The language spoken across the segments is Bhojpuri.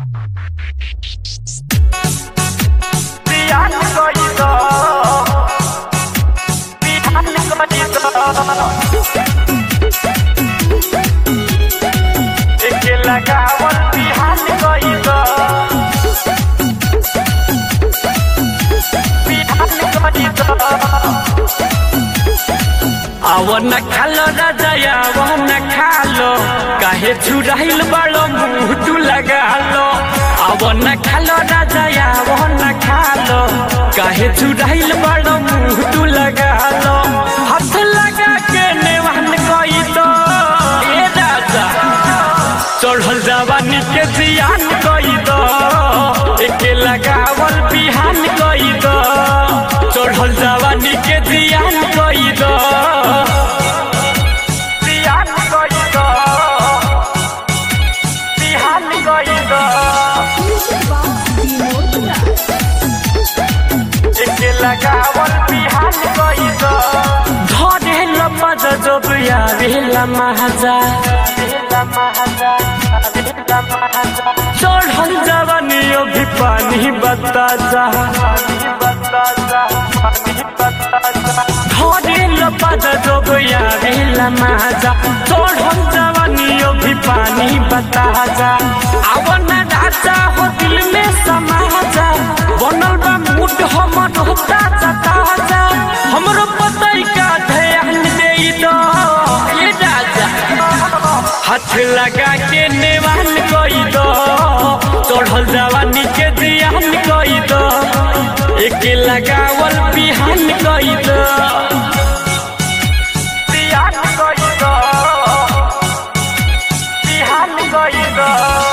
Pihan koito Pihan koito Eke लगावल पिहान कोito पिहान कोito ಅವನ ಕಲ್ಲರದ ಯಾವನ ಕಾಲೋ ಕಾಹೆ ಚುರಾಯಿಲ್ ಬಾಳೋ ಮುಟ್ಟು ಲಗಾಲೋ ಅವನ ಕಲ್ಲರದ ಯಾವನ ಕಾಲೋ ಕಾಹೆ ಚುರಾಯಿಲ್ ಬಾಳೋ ಮುಟ್ಟು ಲಗಾಲೋ हाथ लगा के नेवान कोई तो ए राजा चढ़ल जवानी के जियान कोई दो एके लगावल बिहान कोई दो चढ़ल जवानी के जियान कोई दो पिहान कोito पिहान कोito एके लगावल पिहान कोito धरे लपज जब यावेला महाजा बेला महाजा बेला महाजा चढ़ल जवानी अभी पानी बता जा पानी बताजा पानी बताजा धरे लपज जब यावेला महाजा चढ़ल जवानी अभी पानी बता जा आवन राजा हो दिल में समा जा बनल बा मूड हमर होता जता जा हमरो पतई का ध्यान दे दो ये राजा हाथ लगा के नेवान कोई दो चढ़ल जवानी के जियान कोई दो एक लगावल बिहान कोई दो पिहान कोito पिहान कोito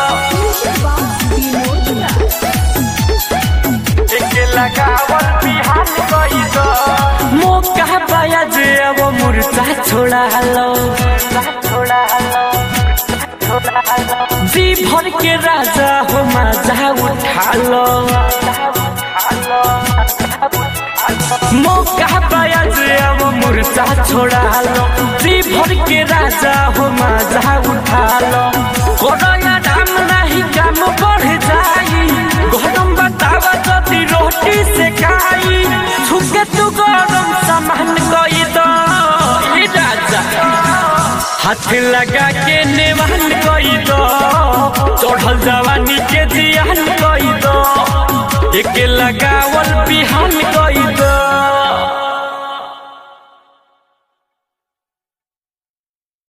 एके लगावल पिहान कोito मौका पाया जे अब मुर्चा छोड़ा लो थोड़ा हलो थोड़ा हलो जी भर के राजा हो मजा उठा लो हलो मौका पाया जे अब मुर्चा छोड़ा लो जी भर के राजा हो मजा उठा लो कोरोना नाम नहीं काम बढ़ जाई गरम बतावा जदी रोटी से खाई छुके तू गरम सामान कोई दो ये राजा हाथ लगा के नेवान कोई दो चढ़ल जवानी के जियान कोई दो एक लगावल बिहान कोई दो